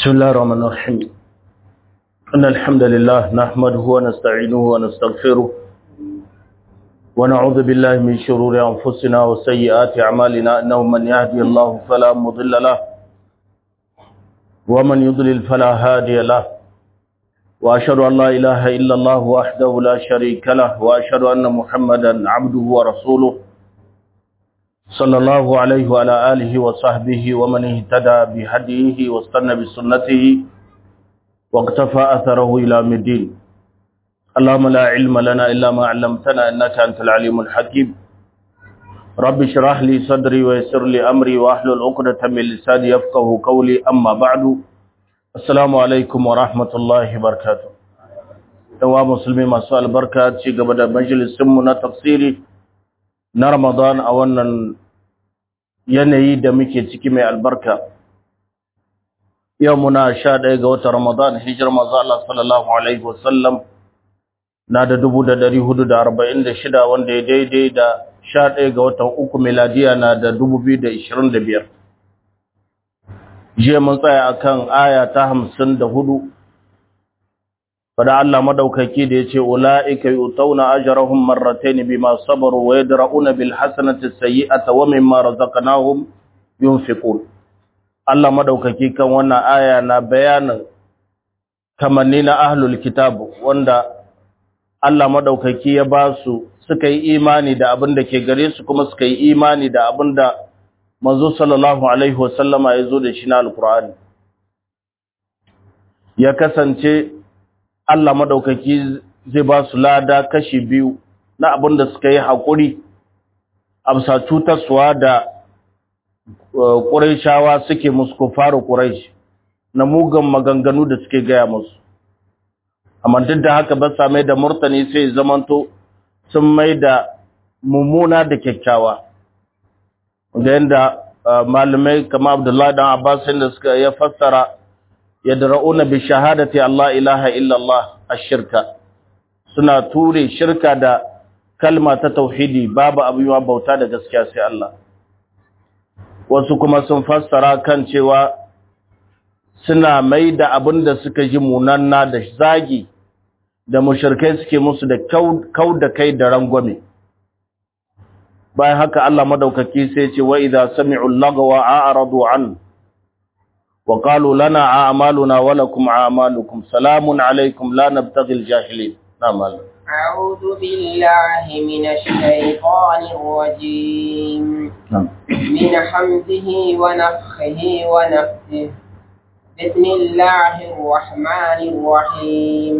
بسم الله الرحمن الرحيم إن الحمد لله نحمده ونستعينه ونستغفره ونعوذ بالله من شرور أنفسنا وسيئات أعمالنا إنه من يهدي الله فلا مضل له ومن يضلل فلا هادي له وأشهد أن لا إله إلا الله وحده لا شريك له وأشهد أن محمدا عبده ورسوله صلى الله عليه وعلى آله وصحبه ومن اهتدى بهديه واستنى بسنته واقتفى أثره إلى مدين اللهم لا علم لنا إلا ما علمتنا إنك أنت العليم الحكيم رب اشرح لي صدري ويسر لي أمري وأحلل عقدة من لساني يفقه قولي أما بعد السلام عليكم ورحمة الله وبركاته yawa musulmi masu albarka ci gaba da majalisinmu na tafsiri na Ramadan a wannan yanayi da muke ciki mai albarka. Yau muna sha ɗaya ga watan Ramadan, hijirar maza Allah sallallahu Alaihi wasallam na da dubu da dari hudu da arba'in da shida wanda ya daidai da sha ɗaya ga watan uku miladiya na da dubu biyu da ishirin da biyar. Jiya mun tsaya akan aya ta hamsin da hudu fada Allah madaukaki da yace ulaika yutawna ajrahum marratayn bima sabaru wa yadra'una bil hasanati sayyi'ata wa mimma razaqnahum yunfiqun Allah madaukaki kan wannan aya na bayanin kamanni na ahlul kitab wanda Allah madaukaki ya ba su suka yi imani da abin da ke gare su kuma suka yi imani da abin da manzo sallallahu alaihi wasallama ya zo da shi na alqur'ani ya kasance Allah madaukaki zai ba su lada kashi biyu na abin da suka yi haƙuri a bisa cutarsuwa da ƙuraishawa suke musu kufaru ƙuraish na mugan maganganu da suke gaya musu. Amma duk da haka ba sa mai da murtani sai zamanto sun mai da mummuna da kyakkyawa. Da yadda malamai kama Abdullahi dan Abbas da suka ya fassara yadra'una bi shahadati Allah ilaha illa Allah ash-shirka suna ture shirka da kalma ta tauhidi babu abuwa bauta da gaskiya sai Allah wasu kuma sun fassara kan cewa suna mai da abin da suka ji munanna da zagi da mushrikai suke musu da kau da kai da rangwame bayan haka Allah madaukaki sai ce wa idza sami'u lagwa a'radu an وقالوا لنا أعمالنا ولكم أعمالكم سلام عليكم لا نبتغي الجاهلين نعم أعوذ بالله من الشيطان الرجيم نعم من حمده ونفخه ونفسه بسم الله الرحمن الرحيم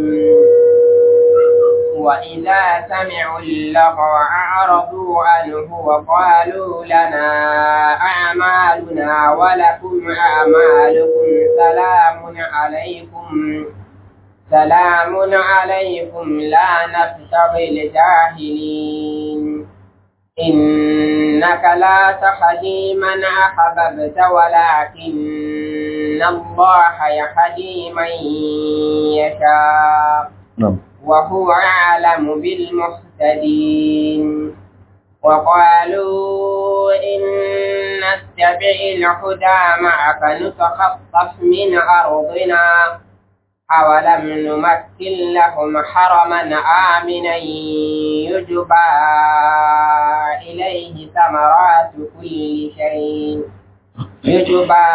وإذا سمعوا اللغو أعرضوا عنه وقالوا لنا أعمالنا ولكم أعمالكم سلام عليكم سلام عليكم لا نبتغي الجاهلين إنك لا تهدي من أحببت ولكن الله يهدي من يشاء نعم وهو أعلم بالمهتدين وقالوا إن نتبع الهدى معك نتخطف من أرضنا أولم نمكن لهم حرما آمنا يجبى إليه ثمرات كل شيء يجبى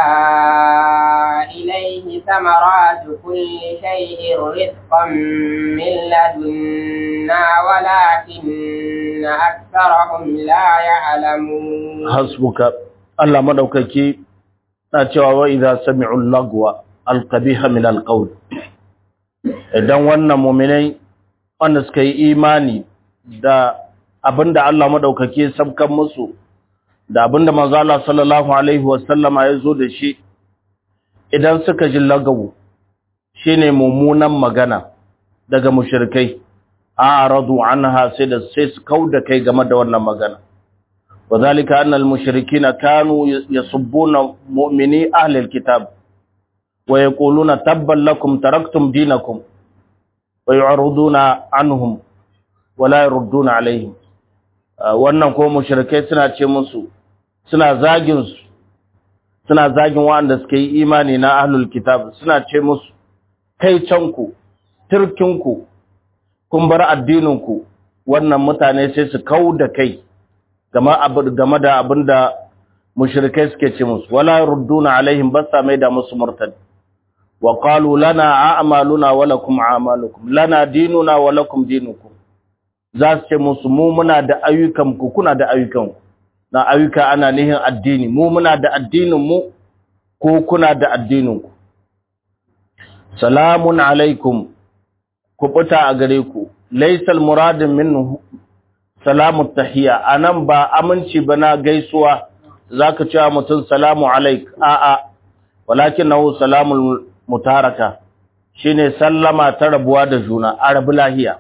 إليه ثمرات كل شيء رزقا من لدنا ولكن أكثرهم لا يعلمون حسبك الله مدوكaki na cewa wa idza sami'u lagwa alqabiha min alqawl idan wannan mu'minai wanda suka yi imani da abinda Allah madaukake sabkan musu da abinda manzo Allah sallallahu alaihi wasallama ya zo da shi idan suka ji lagawu shine mummunan magana daga mushrikai a'radu anha sai da sai su kauda kai game da wannan magana wadhalika anna al-mushrikeena kanu yasubbuna mu'mini ahli al-kitab wa yaquluna tabban lakum taraktum dinakum wa yu'riduna anhum wa la yurduna alaihim wannan ko mushrikai suna ce musu suna zagin su suna zagin waɗanda suka yi imani na ahlul kitab suna ce musu kai canku turkinku kun bar addininku wannan mutane sai su kau da kai game da abin da mushrikai suke ce musu wala rudduna alaihim basa mai da musu murtad wa qalu lana a'maluna wa lakum a'malukum lana dinuna wa lakum dinukum za su ce musu mu muna da ayyukan ku kuna da ayyukan ku na ayyuka ana nihin addini mu muna da addinin mu ko kuna da addinin ku salamun alaikum ku buta a gare ku laysal muradin minhu salamu tahiyya anan ba aminci bana gaisuwa zaka cewa mutum salamu alaik a'a walakinahu salamul mutaraka shine sallama ta rabuwa da juna arabu lahiya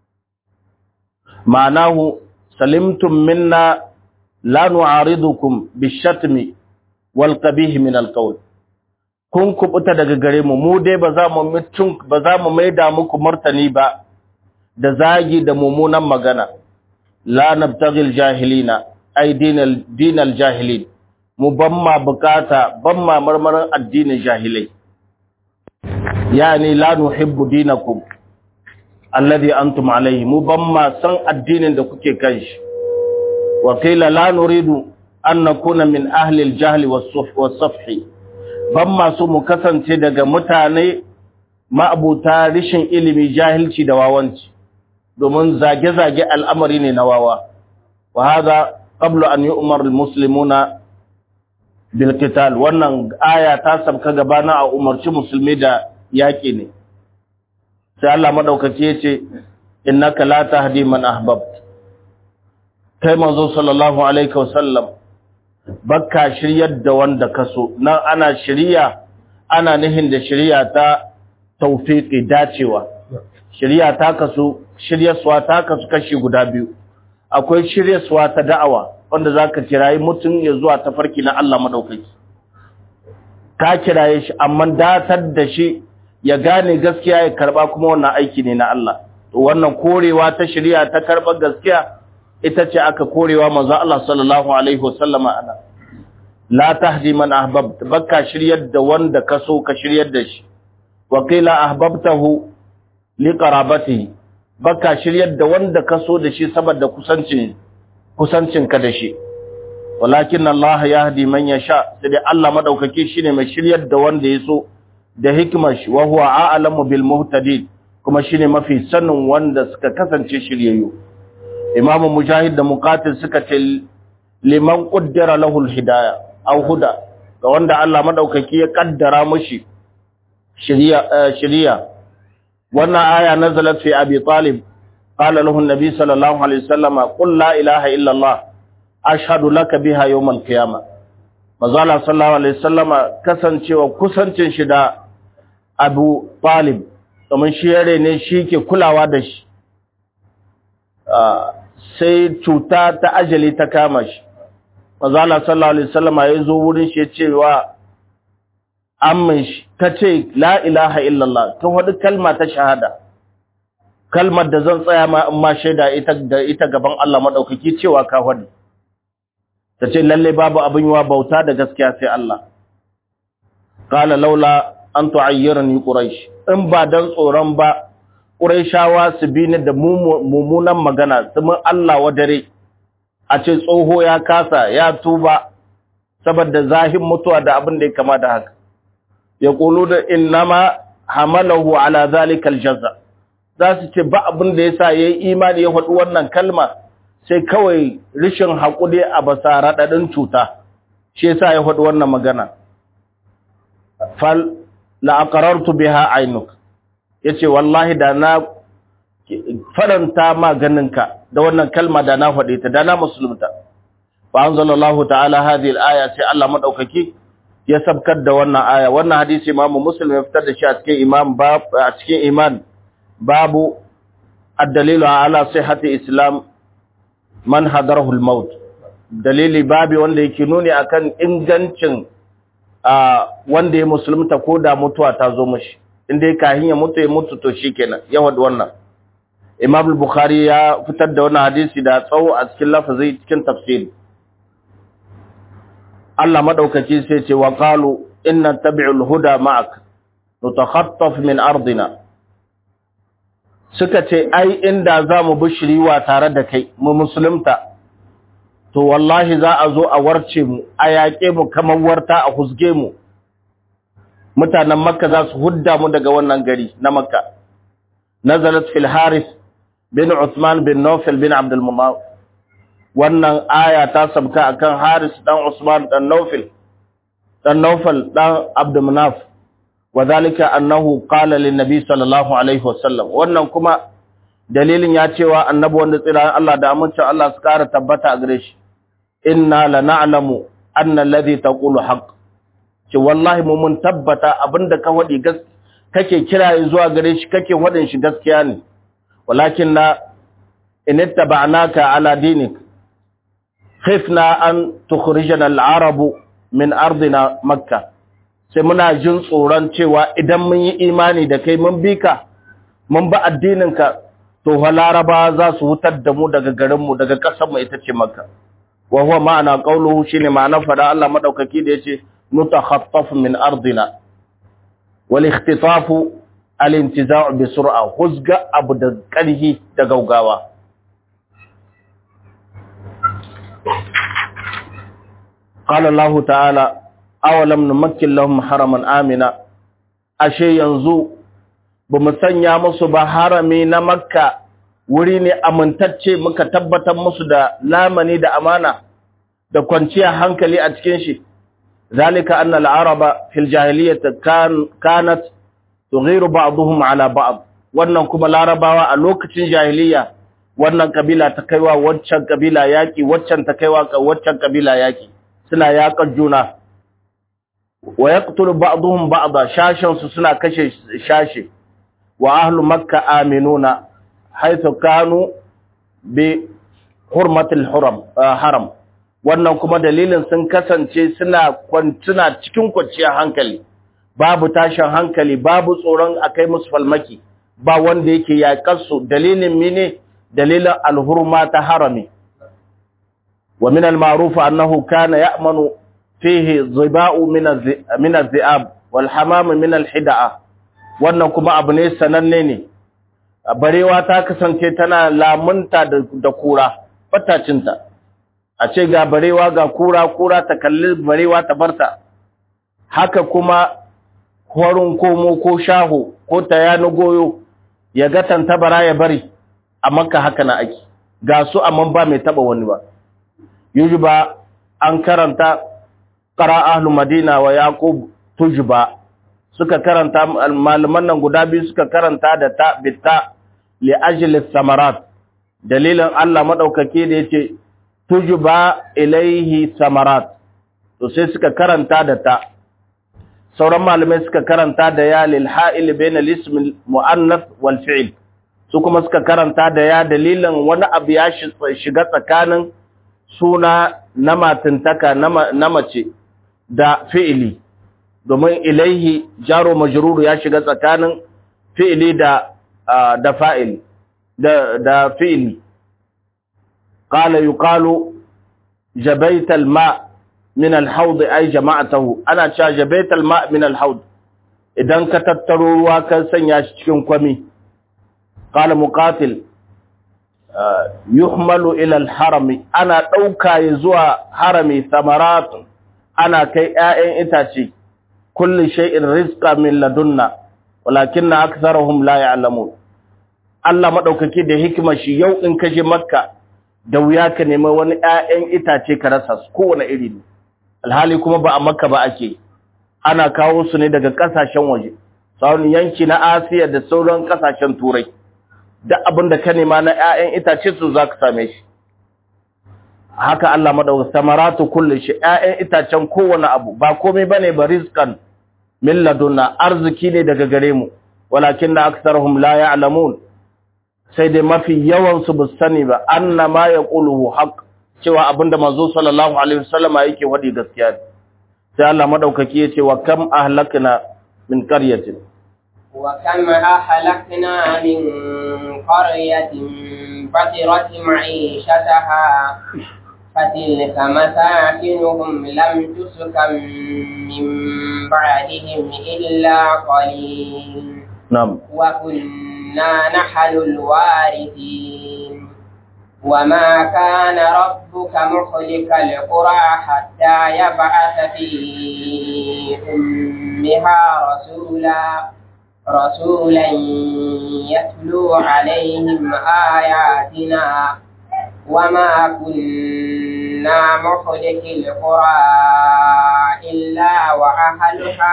ma'anahu salimtum minna la nu'aridukum bishatmi wal qabih min al qawl kun kubuta daga gare mu mu dai ba za mu mutun ba za mu maida muku martani ba da zagi da mummunan magana la nabtaghil jahilina ay dinal dinal jahilin mu ban ma bukata ban ma marmarin addinin jahilai yani la nuhibbu dinakum alladhi antum alayhi mu ban ma san addinin da kuke kan shi wa qila la nuridu an nakuna min ahli al-jahl was-safhi ban ma su mu kasance daga mutane ma'abuta rishin ilimi jahilci da wawanci domin zage-zage al'amari ne na wawa wa hada qablu an yu'mar al-muslimuna bil qital wannan aya ta sabka gabana a umarci musulmi da yaki ne sai Allah madaukaki yace innaka la tahdi man ahbabt kai manzo sallallahu alaihi wasallam bakka shiryar da wanda kaso nan ana shiriya ana nihin da shiriya ta tawfiqi dacewa shiriya ta kaso shiryaswa ta kasu kashi guda biyu akwai shiryaswa ta da'awa wanda zaka kirayi mutum ya zuwa tafarki na Allah madaukaki ka kiraye shi amma datar da shi ya gane gaskiya ya karba kuma wannan aiki ne na Allah to wannan korewa ta shari'a ta karba gaskiya ita ce aka korewa manzo Allah sallallahu alaihi wasallama ana la tahdi man ahbabta baka shiryar da wanda ka so ka shiryar da shi wa qila ahbabtahu li qarabatihi baka shiryar da wanda ka so da shi saboda kusancin kusancinka da shi walakin Allah yahdi man yasha sai dai Allah madaukake shine mai shiryar da wanda ya so da hikimar shi wa huwa a'lamu bil muhtadin kuma shine mafi sanin wanda suka kasance shiryayyu Imam Mujahid da Muqatil suka ce liman qaddara lahu al hidayah aw huda ga wanda Allah madaukake ya kaddara mishi shiriya shiriya wannan aya nazalat fi Abi Talib qala lahu an-nabi sallallahu alaihi wasallam qul la ilaha illa Allah ashhadu laka biha yawm al-qiyamah mazala sallallahu alaihi wasallam kasancewa kusancin shi da Abu Talib kamar shi yare ne shi ke kulawa da shi sai cuta ta ajali ta kama shi mazala sallallahu alaihi wasallam ya zo wurin shi ya ce wa amman shi ta ce la ilaha illallah ta wadi kalma ta shahada kalmar da zan tsaya ma in ma shaida ita da ita gaban Allah madaukaki cewa ka wadi ta ce lalle babu abin yiwa bauta da gaskiya sai Allah qala laula an tu'ayyirani quraish in ba dan tsoron ba quraishawa su bi ni da mummunan magana su mun Allah wadare a ce tsoho ya kasa ya tuba saboda zahin mutuwa da abin da ya kama da haka ya kulu da innama hamalahu ala zalika aljaza za su ce ba abin da yasa yayi imani ya faɗi wannan kalma sai kawai rishin haƙuri a basa raɗaɗin cuta shi yasa ya faɗi wannan magana fal la'aqarartu biha ainuk yace wallahi da na faranta maganinka da wannan kalma da na faɗe ta da na musulunta fa anzalallahu ta'ala hadhihi al-aya sai Allah madaukaki ya sabkar da wannan aya wannan hadisi Imam Muslim ya fitar da shi a cikin imam bab a cikin iman babu ad-dalilu ala sihhati islam man hadarahu al-maut dalili babi wanda yake nuni akan ingancin wanda ya musulunta ko da mutuwa ta zo mishi inda kahin ya mutu ya mutu to shikenan ya wad wannan Imam al-Bukhari ya fitar da wannan hadisi da tsawo a cikin lafazi cikin tafsiri Allah madaukaki sai ce wa qalu inna tabi'ul huda ma'ak nutakhattaf min ardina suka ce ai inda za mu bi shiriwa tare da kai mu musulunta to wallahi za a zo a warce mu a yaƙe mu kamar warta a husge mu mutanen makka za su hudda mu daga wannan gari na makka nazalat fil haris bin usman bin nawfal bin abdul mumawt wannan aya ta sabka akan haris dan usman dan nawfal dan nawfal dan abdul munaf وذلك أنه قال للنبي صلى الله عليه وسلم wannan kuma dalilin ya cewa annabi wanda tsira Allah da amincin Allah su kara tabbata a gare shi inna lana'lamu anna alladhi taqulu haqq ce wallahi mu mun tabbata abinda ka wadi gas kake kira zuwa gare shi kake wadin shi gaskiya ne walakin na in ittaba'naka ala dinik khifna an tukhrijana al-arabu min ardina makkah sai muna jin tsoron cewa idan mun yi imani da kai mun bi ka mun ba addininka to fa laraba za su hutar da mu daga garinmu daga ƙasarmu ita ce makka wa huwa ma'ana qawluhu shine ma'anar fada Allah madaukaki da yace nutakhattaf min ardina wal ikhtitafu al intiza'u bi sur'a huzga abu da ƙarhi da gaugawa qala Allah ta'ala awalam numakkin lahum haraman amina ashe yanzu ba mu sanya musu ba harami na makka wuri ne amintacce muka tabbatar musu da lamani da amana da kwanciyar hankali a cikin shi zalika anna al-araba fil jahiliyyah kanat tughiru ba'dhum ala ba'd wannan kuma larabawa a lokacin jahiliya wannan kabila ta kaiwa waccan kabila yaki waccan ta kaiwa waccan kabila yaki suna yakan juna wa yaqtulu ba'dhum ba'dha shashan su suna kashe shashe wa ahlu makka aminuna haythu kanu bi hurmatil haram haram wannan kuma dalilin sun kasance suna kwantuna cikin kwanciyar hankali babu tashin hankali babu tsoron akai musu falmaki ba wanda yake yakar su dalilin mene dalilin alhurma ta harami wa min al-ma'ruf annahu kana ya'manu fihi ziba'u min az-zi'ab wal hamam min al-hida'a wannan kuma abu ne sananne ne barewa ta kasance tana lamunta da kura fatacinta a ce ga barewa ga kura kura ta kalli barewa ta barta haka kuma horin komo ko shaho ko tayani goyo ya ga tantabara ya bari a makka haka na ake ga su amma ba mai taba wani ba yujuba an karanta qara ahlu madina wa yaqub tujba suka karanta malaman nan guda biyu suka karanta da ta bitta li ajli samarat dalilin Allah madaukake da yace tujba ilaihi samarat to sai suka karanta da ta sauran malamai suka karanta da ya lil ha'il bayna al ism al muannath wal fi'l su kuma suka karanta da ya dalilin wani abu ya shiga tsakanin suna na matintaka na mace da fi'ili domin ilaihi jaro majruru ya shiga tsakanin fi'ili da da fa'il da da fi'ili qala yuqalu jabayta al-ma min al-hawd ay jama'atahu ana cewa jabayta al-ma min al-hawd idan ka tattaro ruwa ka sanya shi cikin kwami qala muqatil yuhmalu ila al-harami ana dauka zuwa harami samarat ana kai ƴaƴan itace kulli shay'in rizqa min ladunna walakinna aktharuhum la ya'lamun Allah madaukake da hikima shi yau in kaje makka da wuya ka nemi wani ƴaƴan itace ka rasa su kowane iri ne alhali kuma ba a makka ba ake ana kawo su ne daga kasashen waje sauran yanki na Asiya da sauran kasashen turai duk abin da ka nema na ƴaƴan itace su zaka same shi haka Allah madaukakin samaratu kulli shi ƴaƴan itacen kowane abu ba komai bane ba rizqan min ladunna arziki ne daga gare mu walakinna aktharuhum la ya'lamun sai dai mafi yawan su bus sani ba anna ma yaquluhu haqq cewa abinda manzo sallallahu alaihi wasallama yake wadi gaskiya ne sai Allah madaukaki yace wa kam ahlakna min qaryatin wa kam ahlakna min qaryatin batirat ma'ishataha فتلك مساكنهم لم تسكن من بعدهم إلا قليل نعم وكنا نحن الوارثين وما كان ربك مخلق القرى حتى يبعث في أمها رسولا رسولا يتلو عليهم آياتنا وما كنا مخلق القرى إلا وأهلها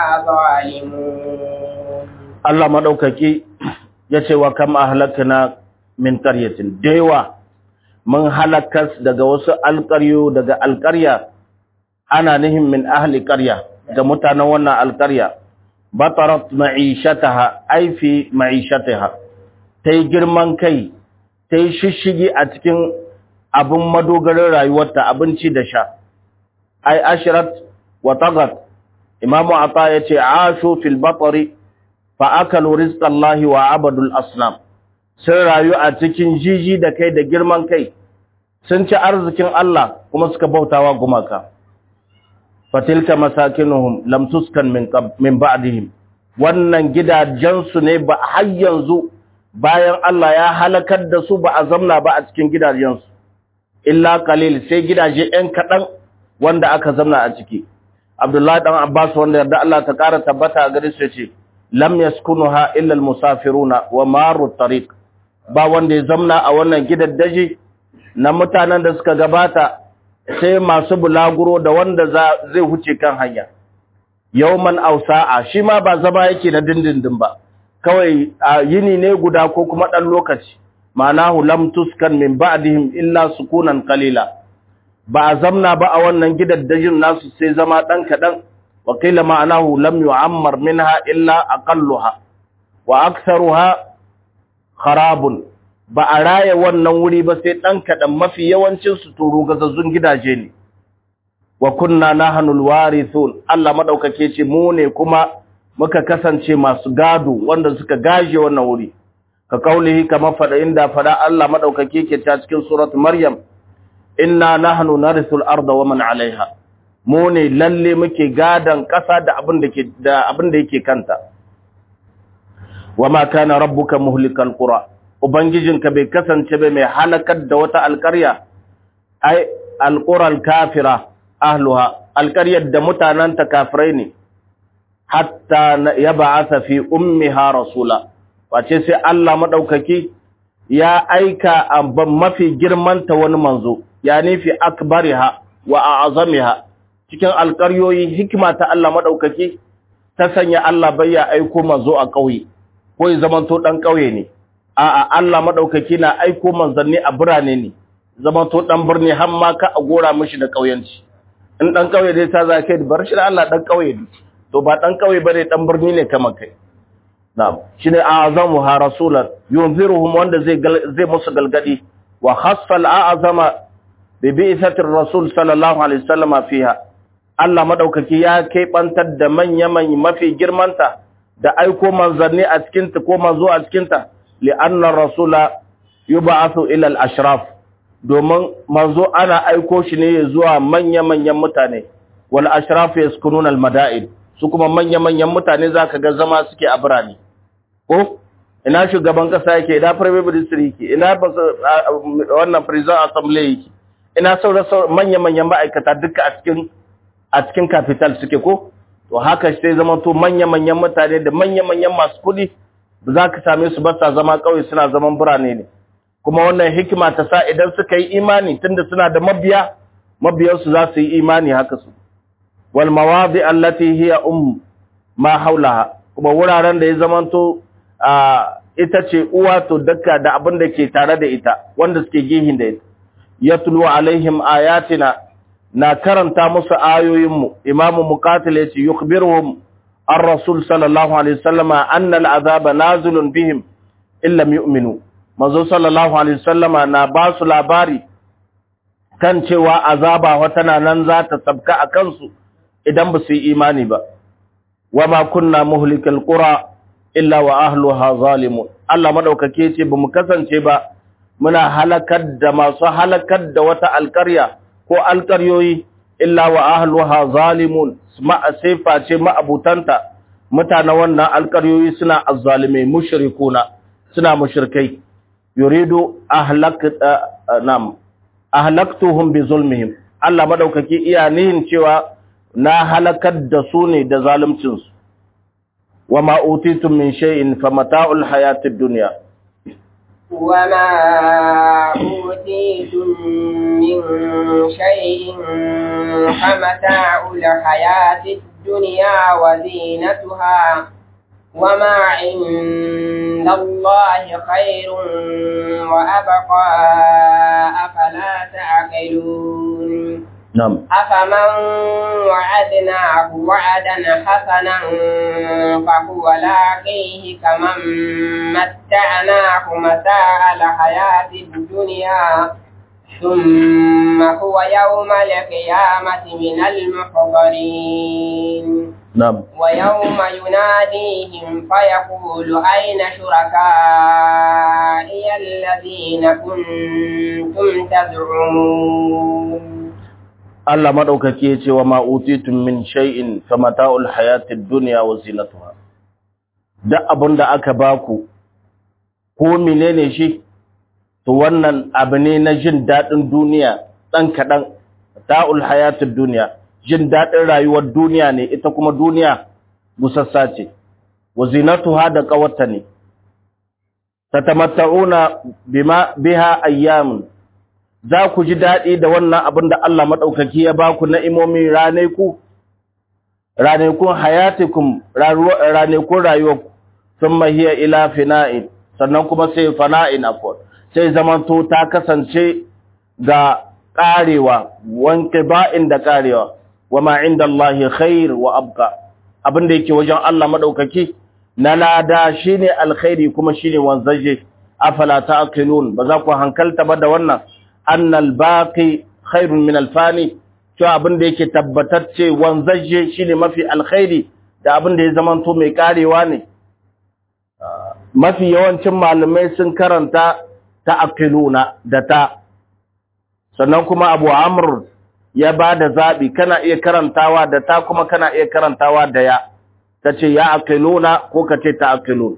ظالمون Allah maɗaukaki ya ce wa kam ahlakna min qaryatin dewa mun halakas daga wasu alƙaryo daga alƙarya ana nihin min ahli ƙarya ga mutanen wannan alƙarya batarat ma'ishataha ai fi ma'ishataha tai girman kai tai shishigi a cikin abin madogarin rayuwarta abinci da sha ai ashrat wa tagat imamu ata yace ashu fil batri fa akalu rizqallahi wa abadul asnam sun rayu a cikin jiji da kai da girman kai sun ci arzikin Allah kuma suka bautawa gumaka fatilka masakinuhum lam tuskan min min ba'dihim wannan gidajensu ne ba har yanzu bayan Allah ya halakar da su ba a zamna ba a cikin gidajensu illa qalil sai gidaje ɗan kaɗan wanda aka zamna a ciki Abdullahi dan Abbas wanda yarda Allah ta ƙara tabbata a gare su ce lam yaskunuha illa almusafiruna wa maru tariq ba wanda ya zamna a wannan gidaddaji na mutanen da suka gabata sai masu bulaguro da wanda zai huce kan hanya yawman aw sa'a shi ma ba zama yake na dindindin ba kawai yini ne guda ko kuma dan lokaci ma'anahu lam tuskan min ba'dihim illa sukunan qalila ba a zamna ba a wannan gidaddajin nasu sai zama dan kadan wa qila ma'anahu lam yu'ammar minha illa aqalluha wa aktharuha kharabun ba a raya wannan wuri ba sai dan kadan mafi yawancin su turu gazazzun gidaje ne wa kunna nahnul warithun Allah madaukake ce mu ne kuma muka kasance masu gado wanda suka gaje wannan wuri ka kaulihi kama fada inda fada Allah madaukake ke ta cikin surat maryam inna nahnu narithul arda wa man alaiha mu ne lalle muke gadan kasa da abin da ke da abin da yake kanta wama kana rabbuka muhlikal qura ubangijinka bai kasance ba mai halakar da wata alƙarya ai alqural kafira ahluha alƙaryar da mutananta kafirai ne hatta ya ba'atha fi ummiha rasula wace sai Allah madaukaki ya aika abban mafi girmanta wani manzo ya nufi akbariha wa a'zamiha cikin alƙaryoyi hikima ta Allah madaukaki ta sanya Allah bai ya aiko manzo a ƙauye ko ya zamanto dan ƙauye ne a'a Allah madaukaki na aiko manzanni a birane ne zamanto dan birni har ma ka a gora mishi da ƙauyanci in dan ƙauye dai ta za kai bar shi da Allah dan ƙauye ne to ba dan ƙauye bane dan birni ne kamar kai na'am shine a'zamu ha rasulan yunziruhum wanda zai zai musu galgadi wa khassa al'azama bi bi'thatir rasul sallallahu alaihi wasallama fiha Allah madaukaki ya kai bantar da manya manya mafi girmanta da aiko manzanni a cikin ta ko manzo a cikin ta li'anna rasula yub'athu ila al-ashraf domin manzo ana aiko shi ne zuwa manya manyan mutane wal ashraf yaskununa al-mada'in su kuma manya manyan mutane zaka ga zama suke a birane ko ina shugaban kasa yake ina prime minister yake ina wannan president assembly yake ina sauran manya-manyan ma'aikata duka a cikin a cikin capital suke ko to haka sai zama to manya-manyan mutane da manya-manyan masu kuɗi za ka same su ba sa zama ƙauye suna zaman birane ne kuma wannan hikima ta sa idan suka yi imani tunda suna da mabiya mabiyansu za su yi imani haka su wal mawadi allati hiya um ma haulaha kuma wuraren da ya zamanto ita ce uwa to dukka da abin da ke tare da ita wanda suke gihin da ita yatlu alaihim ayatina na karanta musu ayoyinmu imamu muqatil yace yukhbiruhum ar-rasul sallallahu alaihi wasallama anna al-azaba nazilun bihim illam yu'minu manzo sallallahu alaihi wasallama na ba su labari kan cewa azaba wata nan za ta sabka a kansu idan ba su yi imani ba wama kunna muhlikal qura illa wa ahluha zalimun Allah madaukake ce bamu kasance ba muna halakar da masu halakar da wata alƙarya ko alƙaryoyi illa wa ahluha zalimun ma sifa ce ma'abutanta mutanen wannan alƙaryoyi suna azzalimai mushrikuna suna mushrikai yuridu ahlak nam ahlaktuhum bi zulmihim Allah madaukaki iya nihin cewa na halakar da su ne da zaluncin su wama utitum min shay'in famata'ul hayatid dunya وما أوتيتم من شيء فمتاع الحياة الدنيا وزينتها وما عند الله خير وأبقى أفلا تعقلون نعم أفمن وعدناه وعدا حسنا فهو لاقيه كمن متعناه متاع الحياة الدنيا ثم هو يوم القيامة من المحضرين نعم ويوم يناديهم فيقول أين شركائي الذين كنتم تزعمون Allah madaukaki yace wa ma utitum min shay'in famata'ul hayatid dunya wa zinatuha duk abinda aka baku ko menene shi to wannan abu ne na jin dadin duniya dan kadan ta'ul hayatid dunya jin dadin rayuwar duniya ne ita kuma duniya busassa ce wa zinatuha da qawatta ne tatamatta'una bima biha ayyamun za ku ji daɗi da wannan abin da Allah maɗaukaki ya ba ku na'imomin raneku, ranekun hayatikum, ranekun rayuwarku, sun mahiya ila fina'in, sannan kuma sai fana'in afuwa, sai zamanto ta kasance ga ƙarewa, wanke ba'in da ƙarewa, wa ma'in da Allah khair wa abka, abin da yake wajen Allah maɗaukaki, na lada shi ne alkhairi kuma shi ne wanzaje, afala ta akilun, ba za ku hankalta ba da wannan, annal baqi khairun min alfani to abin da yake tabbatacce wanzaje shine mafi alkhairi da abin da ya zamanto mai karewa ne mafi yawancin malamai sun karanta ta'aqiluna da ta sannan kuma Abu Amr ya bada zabi kana iya karantawa da ta kuma kana iya karantawa da ya kace ya aqiluna ko kace ta'aqilun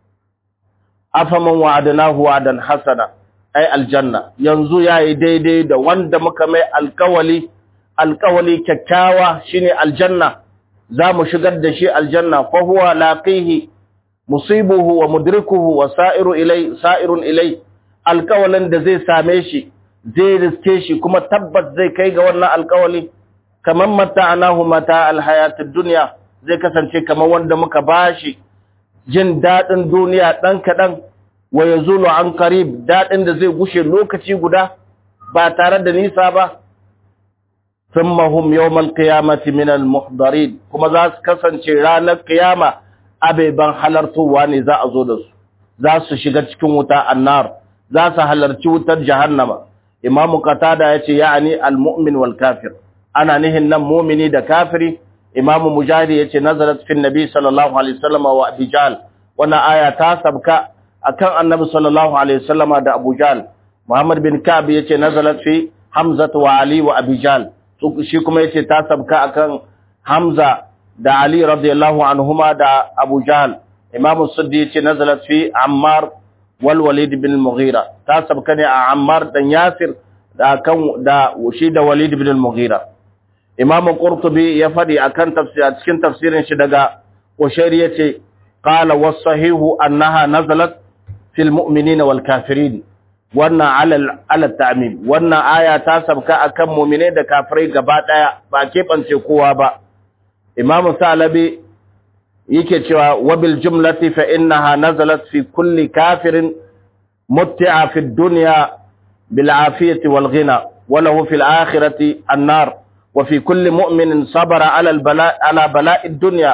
afaman wa'adnahu wa'dan hasana ai aljanna yanzu yayi daidai da wanda muka mai alkawali alkawali kyakkyawa shine aljanna zamu shigar da shi aljanna fa huwa laqihi musibuhu wa mudrikuhu wa sa'iru ilai sa'irun ilai alkawalin da zai same shi zai riske shi kuma tabbas zai kai ga wannan alkawali kaman mata'anahu mata alhayatid dunya zai kasance kamar wanda muka bashi jin dadin duniya dan kadan wa ya zulu an karib daɗin da zai gushe lokaci guda ba tare da nisa ba sun mahum yawon kiyamati minal muhdarin kuma za su kasance ranar kiyama abeban halartowa ne za a zo da su za su shiga cikin wuta annar za su halarci wutar jahannama imamu qatada ya ce ya'ani almu'min wal kafir ana nihin nan mumini da kafiri imamu mujahid ya ce nazarat fi nabi sallallahu alaihi wasallam wa abijal wannan aya ta sabka akan annabi sallallahu alaihi wasallama da Abu Jahl Muhammad bin Ka'b yace nazalat fi Hamza wa Ali wa Abi Jahl shi kuma yace ta sabka akan Hamza da Ali radiyallahu anhuma da Abu Jahl Imam Suddi yace nazalat fi Ammar wal Walid bin Mughira ta sabka ne a Ammar dan Yasir da kan da shi da Walid bin Mughira Imam Qurtubi ya fadi akan tafsir cikin tafsirin shi daga Qushairi yace qala was-sahihu annaha nazalat fil mu'minina wal kafirin wannan alal alal ta'mim wannan aya ta sabka akan mu'mine da kafirai gaba daya ba keɓance kowa ba imam salabi yake cewa wabil jumlati fa innaha nazalat fi kulli kafirin mutti'a fi dunya bil afiyati wal ghina wa lahu fil akhirati an-nar wa fi kulli mu'minin sabara ala al bala ala bala'i ad-dunya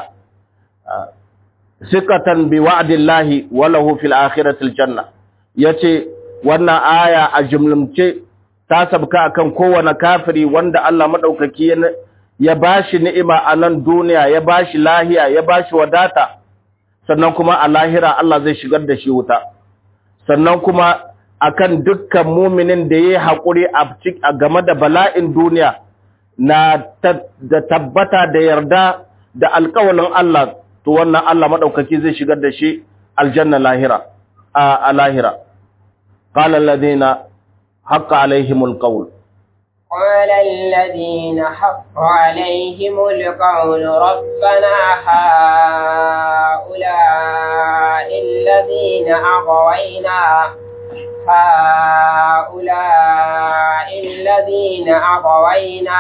sikatan bi wa'dillahi wa lahu fil akhirati al-janna yace wannan aya a jumlumce ta sabka akan kowane kafiri wanda Allah madaukaki ya bashi ni'ima a nan duniya ya bashi lahiya ya bashi wadata sannan kuma a lahira Allah zai shigar da shi wuta sannan kuma akan dukkan muminin da yayi hakuri a game da bala'in duniya na da tabbata da yarda da alƙawalin Allah to wannan Allah madaukaki zai shigar da shi aljanna lahira a lahira qala alladhina haqqa alaihimul qawl قال الذين حق عليهم القول ربنا هؤلاء الذين أغوينا هؤلاء الذين أغوينا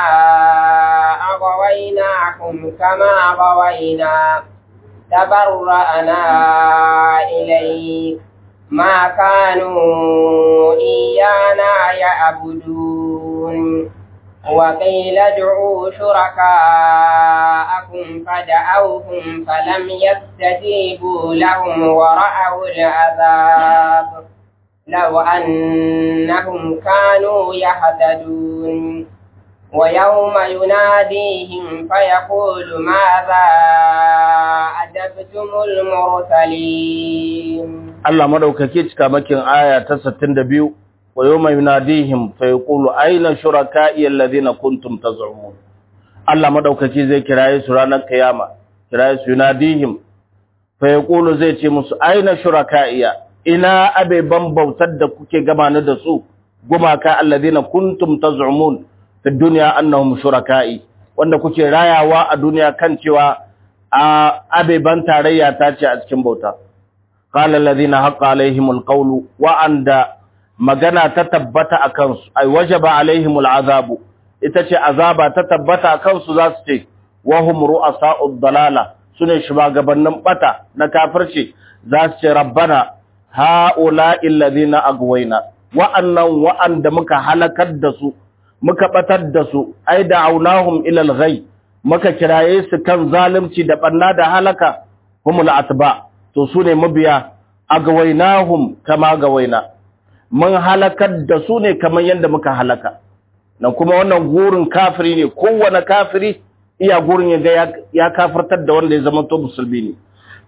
أغويناهم كما غوينا تبرأنا إليك ما كانوا إيانا يعبدون وقيل ادعوا شركاءكم فدعوهم فلم يستجيبوا لهم ورأوا العذاب لو أنهم كانوا يهتدون ويوم يناديهم فيقول ماذا أجبتم المرسلين Allah madaukake cika makin aya ta 62 wa yawma yunadihim fa yaqulu aina shuraka'i alladhina kuntum taz'umun Allah madaukake zai kiraye su ranar kiyama kiraye su yunadihim fa yaqulu zai ce musu aina shuraka'iya ina abeban bautar da kuke gabana da su gumaka alladhina kuntum taz'umun fi dunya annahum shuraka'i wanda kuke rayawa a duniya kan cewa a abeban tarayya ta ce a cikin bauta qala alladhina haqqa alaihimul qawlu wa anda magana ta tabbata akan su ay wajaba alaihimul azabu ita ce azaba ta tabbata akan su zasu ce wa hum ru'asa'ud dalala sune shugabannin bata na kafirci zasu ce rabbana ha'ula'i alladhina agwayna wa'annan wa'anda muka halakar da su muka batar da su ai da'awnahum ila al-ghay muka kiraye su kan zalunci da banna da halaka humul atba to sune mabiya agwaynahum kama gawaina mun halakar da su ne kamar yadda muka halaka nan kuma wannan gurin kafiri ne kowane kafiri iya gurin ya ya kafirtar da wanda ya zama to musulmi ne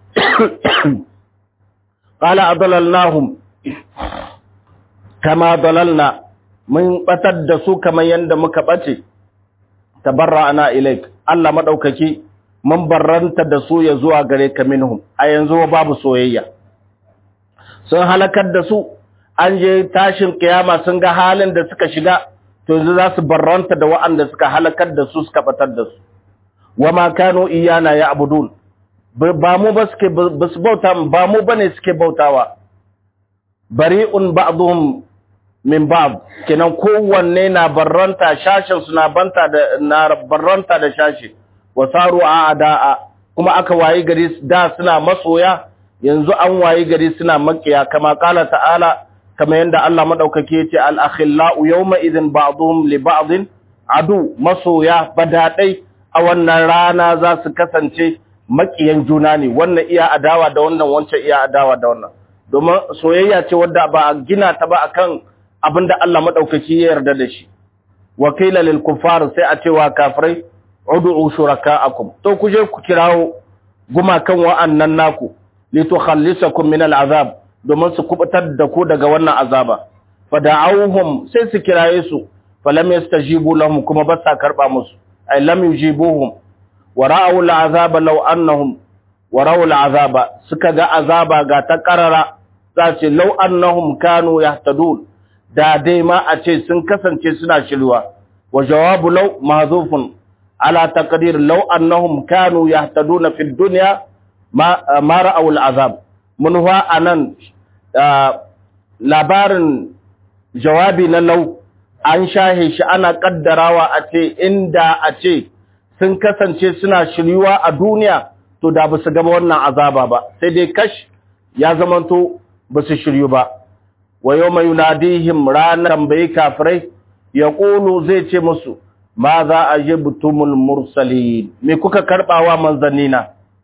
qala adallalnahum kama dalalna mun batar da su kamar yadda muka bace tabarra'ana ilaik Allah madaukaki mun barranta da su ya zuwa gare ka minhum a yanzu babu soyayya sun halakar da su an je tashin kiyama sun ga halin da suka shiga to yanzu za su barranta da wa'anda suka halakar da su suka batar da su wama kanu iyana ya abudun ba mu ba suke ba su bauta ba mu bane suke bautawa bari'un ba'dhum min ba'd kenan kowanne na barranta shashin su na banta da na barranta da shashi wasaru a'da'a kuma aka wayi gari da suna masoya yanzu an wayi gari suna makiya kama kala ta'ala kama yanda Allah madaukake yace al-akhillau yawma idhin ba'dhum li ba'dhin adu masoya badadai a wannan rana za su kasance makiyan juna ne wannan iya adawa da wannan wancan iya adawa da wannan domin soyayya ce wadda ba a gina ta ba akan abinda Allah madaukaki ya yarda da shi wakila lil kuffar sai a cewa kafirai ud'u shuraka'akum to ku je ku kirawo gumakan wa'annan naku litukhallisakum min al'azab domin su kubutar da ku daga wannan azaba fada'awhum sai su kiraye su falam yastajibu lahum kuma ba sa karba musu ay lam yujibuhum wa ra'aw al'azaba law annahum wa ra'aw al'azaba suka ga azaba ga ta karara za ce law annahum kanu yahtadun da dai ma a ce sun kasance suna shirwa wa jawabu law mahzufun ala taqdir law annahum kanu yahtaduna fid dunya ma ra'awul azab mun huwa anan labarin jawabi na lau an shahe shi ana kaddarawa a ce inda a ce sun kasance suna shiryuwa a duniya to da ba su gaba wannan azaba ba sai dai kash ya zamanto ba su shiryu ba wa yau mai yunadihim ranar tambayi kafirai ya ƙulu zai ce musu ma za a yi butumul mursali me kuka karɓawa manzannina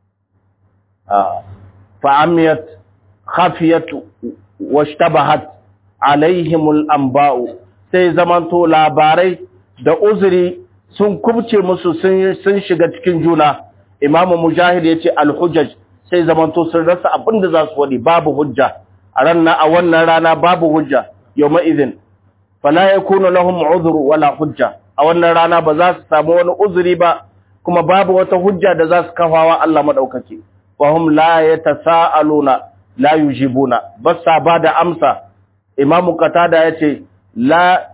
fa'amiyat khafiyat washtabahat alaihimul anba'u sai zamanto labarai da uzuri sun kubce musu sun shiga cikin juna imamu mujahid yace al-hujjaj sai zamanto sun rasa abin da za su wadi babu hujja a ranar a wannan rana babu hujja yawma idhin fala yakunu lahum udhru wala hujja a wannan rana ba za su samu wani uzuri ba kuma babu wata hujja da za su kafawa Allah madaukake fa hum la yatasaaluna la yujibuna bas sa ba da amsa imamu qatada yace la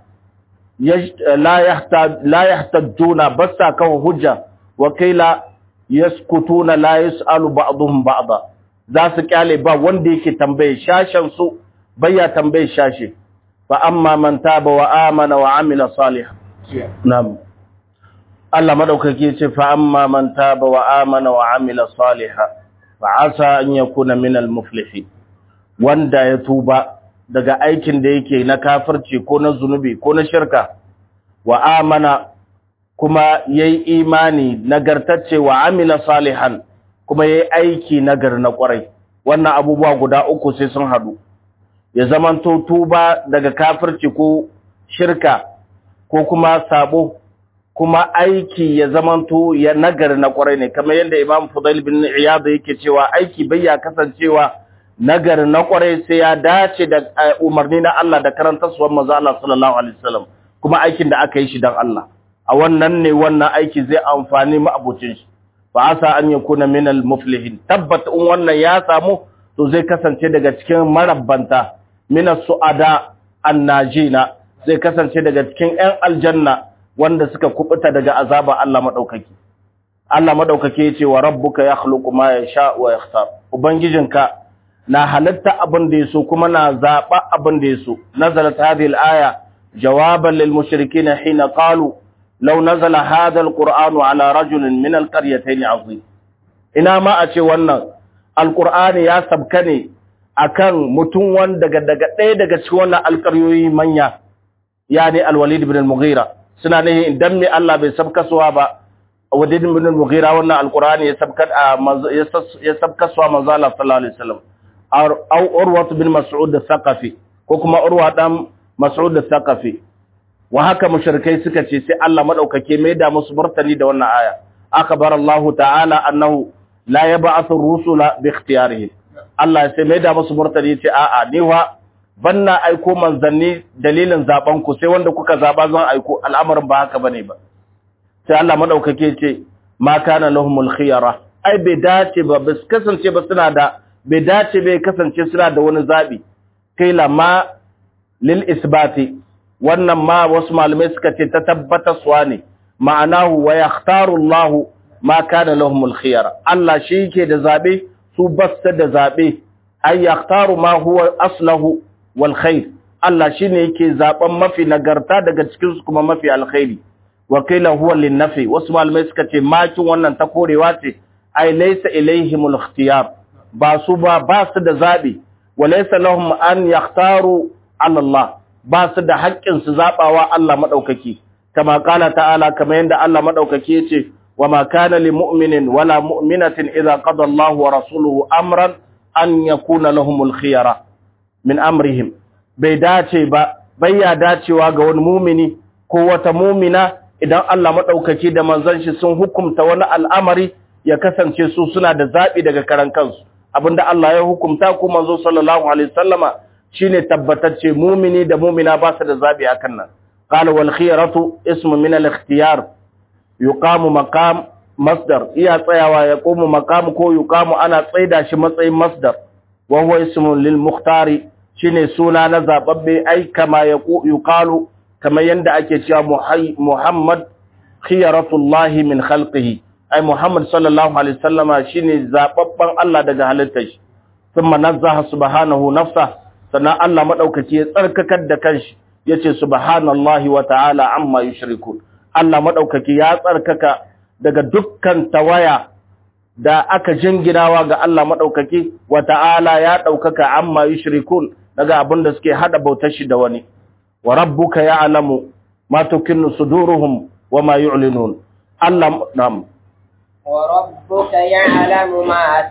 la yahtaj la yahtajuna bas sa kawo hujja wa kaila yaskutuna la yasalu ba'dhum ba'da za su kyale ba wanda yake tambaye shashen su bayya tambaye shashe fa amma man taba wa amana wa amila salihan na'am Allah madaukake ce fa amma man taba wa amana wa amila salihan fa asa an yakuna min al muflihin wanda ya tuba daga aikin da yake na kafirci ko na zunubi ko na shirka wa amana kuma yayi imani nagartacce wa amila salihan kuma yayi aiki nagar na kwarai wannan abubuwa guda uku sai sun hadu ya zamanto tuba daga kafirci ko shirka ko kuma sabo kuma aiki ya zamanto ya nagar na kwarai ne kamar yadda Imam Fudail bin Iyad yake cewa aiki bai ya kasancewa nagar na kwarai sai ya dace da umarni na Allah da karantarwar manzo Allah sallallahu alaihi wasallam kuma aikin da aka yi shi dan Allah a wannan ne wannan aiki zai amfani mu abucin shi fa asa an yakuna min al muflihin tabbat in wannan ya samu to zai kasance daga cikin marabbanta min as-su'ada an-najina zai kasance daga cikin ƴan aljanna wanda suka kubuta daga azaba Allah madaukaki Allah madaukaki yace wa rabbuka yakhluqu ma yasha wa yakhtar ubangijinka na halatta abin da yaso kuma na zaba abin da yaso nazalat hadhihi al-aya jawaban lil mushrikeen hina qalu law nazala hadha al-qur'anu ala rajulin min al-qaryatayn azim ina ma a ce wannan alqur'ani ya sabka ne akan mutum wanda daga daga ɗaya daga cikin wannan alƙaryoyi manya yani al-walid ibn al-mughira suna ne idan me Allah bai sabkasuwa ba walid ibn al-mughira wannan alqur'ani ya sabka ya sabkasuwa manzo Allah sallallahu alaihi wasallam aw urwa bin mas'ud al-thaqafi ko kuma urwa dan mas'ud al-thaqafi wa haka mushrikai suka ce sai Allah madaukake mai da musu martani da wannan aya akbar Allah ta'ala annahu la yab'athu ar-rusula bi ikhtiyarihim Allah sai mai da musu martani ce a'a ni wa banna aiko manzanni dalilin zaben ku sai wanda kuka zaba zan aiko al'amarin ba haka bane ba sai Allah madaukake ce ma kana lahumul khiyara ai bai dace ba bas kasance ba suna da bai dace bai kasance suna da wani zabi kai ma lil isbati wannan ma wasu malamai suka ce ta tabbatarwa ne ma'anahu wa yakhtaru Allah ma kana lahumul khiyara Allah shi yake da zabe su basta da zabe ay yakhtaru ma huwa aslahu wal khair Allah shine yake zaben mafi nagarta daga cikin su kuma mafi alkhairi wa qila huwa lin nafi wasu malamai suka ce makin wannan ta korewa ce ay laysa ilaihimul ikhtiyar ba su ba ba su da zabi wa laysa lahum an yakhtaru ala Allah ba su da haƙƙin su zabawa Allah madaukaki kama qala ta'ala kamar yanda Allah madaukaki yace wa ma kana lil mu'minin wala mu'minatin idza qada Allahu wa rasuluhu amran an yakuna lahumul khiyara min amrihim bai dace ba bai ya dacewa ga wani mumini ko wata mumina idan Allah maɗaukaki da manzon shi sun hukumta wani al'amari ya kasance su suna da zaɓi daga karan kansu abinda Allah ya hukumta ko manzo sallallahu alaihi wasallama shine tabbatacce mumini da mumina ba su da zaɓi akan nan qala wal khiyaratu ismu min al ikhtiyar yuqamu maqam masdar iya tsayawa ya komu maqam ko yuqamu ana tsaida shi matsayin masdar wa huwa ismun lil mukhtari shine suna na zababbe ai kama yuqalu kamar yanda ake cewa Muhammad khiyaratullahi min khalqihi ai Muhammad sallallahu alaihi wasallama shine zababban Allah daga halittar shi thumma nazzaha subhanahu nafsa sannan Allah madaukaki ya tsarkakar da kanshi yace subhanallahi wa ta'ala amma yushrikun Allah madaukaki ya tsarkaka daga dukkan tawaya da aka jinginawa ga Allah madaukaki wa ta'ala ya daukaka amma yushrikun daga abin da suke hada bautar shi da wani wa rabbuka ya'lamu ma tukinnu suduruhum wa ma yu'linun Allah nam wa rabbuka ya'lamu ma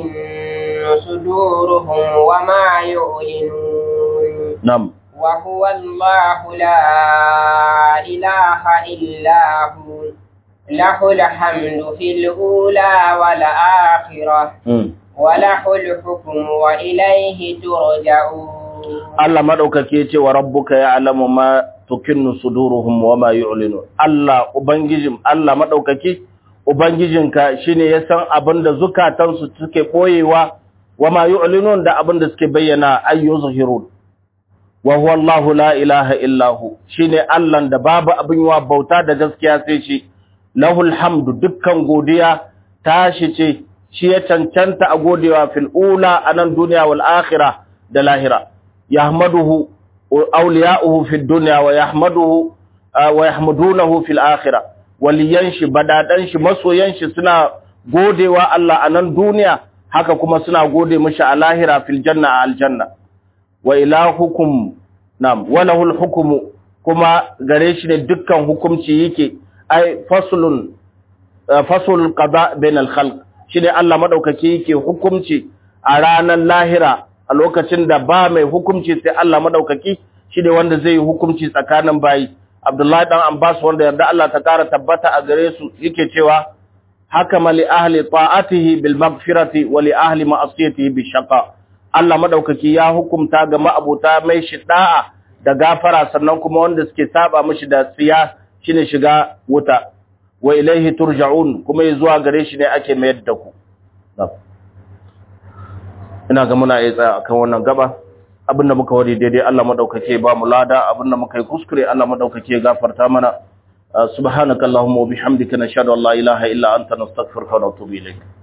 tukinnu suduruhum wa ma yu'linun nam wa huwa Allahu la ilaha illa hu lahu alhamdu fil ula wal akhirah mm. وله الحكم وإليه ترجعون Allah madaukake yace wa rabbuka ya'lamu ma tukinnu suduruhum wa ma yu'linu Allah ubangijin Allah madaukake ubangijinka shine ya san abinda zukatansu suke boyewa wa ma yu'linun da abinda suke bayyana ayyuzhirun wa huwa Allahu la ilaha illa hu shine Allah da babu abin yawa bauta da gaskiya sai shi lahul hamdu dukkan godiya tashi ce shi ya cancanta a godewa fil ula anan duniya wal akhirah da lahira yahmaduhu awliya'uhu fid dunya wa yahmaduhu wa yahmadunahu fil akhirah waliyan shi badadan shi masoyan shi suna godewa Allah anan duniya haka kuma suna gode mishi a lahira fil janna al janna wa ilahukum nam walahul hukmu kuma gare shi ne dukkan hukunci yake ai faslun faslul qada bain al khalq shine Allah madaukaki yake hukunci a ranar lahira a lokacin da ba mai hukunci sai Allah madaukaki shine wanda zai yi hukunci tsakanin bayi Abdullahi dan Abbas wanda yarda Allah ta kara tabbata a gare su yake cewa hakama li ahli ta'atihi bil maghfirati wa li ahli ma'asiyatihi bi shaqa Allah madaukaki ya hukumta ga ma'abuta mai shi da'a da gafara sannan kuma wanda suke saba mishi da tsiya shine shiga wuta wa ilaihi turja'un kuma zuwa gare shi ne ake mayar da ku ina ga muna yi tsaya akan wannan gaba abinda muka wari daidai Allah madaukake ba mu lada abinda muka yi kuskure Allah madaukake gafarta mana subhanakallahumma wa bihamdika nashhadu an la ilaha illa anta nastaghfiruka wa natubu ilayk